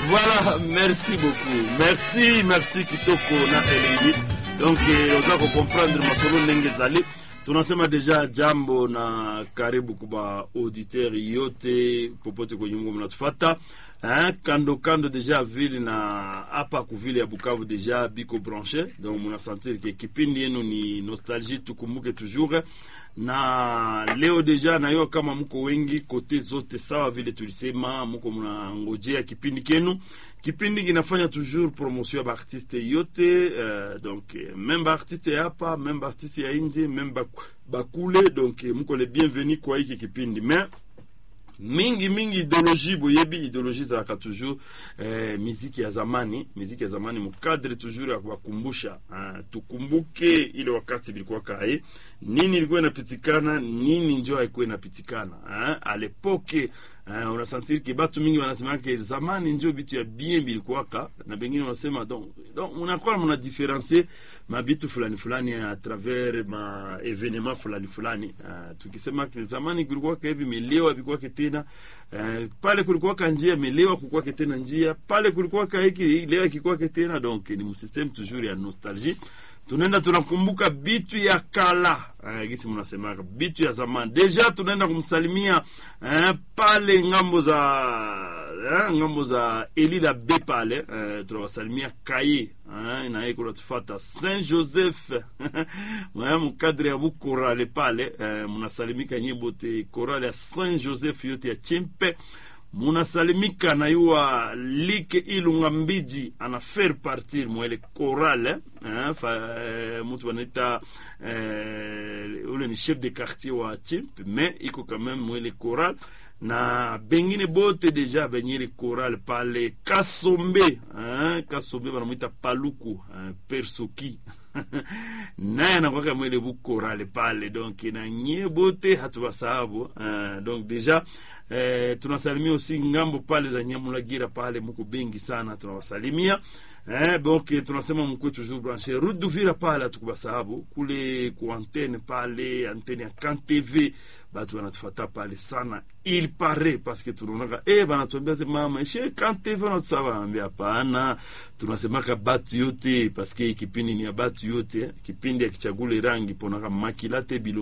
Voilà, merci beaucoup. Merci, merci Kitoko na Elengi. Donc eh, oza kukomprendre masolo ndenge ezali tunasema deja jambo na karibu kuba auditeur yote popote kwenye mungu mnatufata hein, kando kando deja vile na hapa kuvile ya Bukavu deja biko branche donc munasentir ke kipindi yenu ni nostalgie tukumbuke toujours na leo deja nayo kama mko wengi kote zote sawa vile tulisema mko mnangojea kipindi kenu kipindi kinafanya toujours promotion ya baartiste yote uh, donc même baartiste ya hapa même baartiste ya nje même bakule donc mko le bienvenu kwa hiki kipindi mais mingi mingi idéologie boyebi idéologie ezalaka toujours eh, miziki ya zamani miziki ya zamani mukadre toujours ya kuwakumbusha ah, tukumbuke ile wakati bilikuwa kae nini ilikuwa inapitikana nini njo haikuwa inapitikana ah, alepoke Uh, unasentir ke batu mingi wanasema ke zamani njo bitu ya bien bilikuwaka na bengine wanasema donc donc unakuwa muna diferencie mabitu fulani fulani a travers ma evenema fulani fulani uh, tukisema ke zamani kulikuwaka hivi melewa bikuwake tena uh, pale kulikuwaka njia melewa kukwake tena njia pale kulikuwaka hiki lewa kikuwake tena donc ni msysteme toujours ya nostalgie tunaenda tunakumbuka bitu ya kala uh, gisi mnasemaka bitu ya zamani deja tunaenda kumsalimia uh, pale ngambo za uh, ngambo za elila be pale uh, tunawasalimia kaye uh, naye kunatufata saint joseph uh, mkadre ya bukorale pale uh, mnasalimika nye bote korale ya saint joseph yote ya chimpe munasalimika na yuwa like ilunga mbiji ana faire partir mwele chorale eh, fa, eh, mutu wanaita eh, ule ni chef de quartier wa chimp mais iko quand même mwele chorale na bengine bote deja benyele chorale pale kasombe eh, kasombe banamwita paluku eh, persoki naye anakwaka mwele bukorale pale donc na nye bote hatuwasahabu uh, donc deja eh, tunasalimia aussi ngambo pale za nyamulagira pale muko bengi sana tunawasalimia eh, donc tunasema mkwe toujours branche route d'uvira pale hatukubasahabu kule ku antenne pale antenne ya kan tv batu wanatufata pale sana il paraît parce que tunaonaka eh, banatuambia ze mama ishe kan tv wanatusaba ambia hapana tunasemaka batu yote parce que kipindi ni ya batu yote kipindi ya kichagule rangi ponaka makilate bilo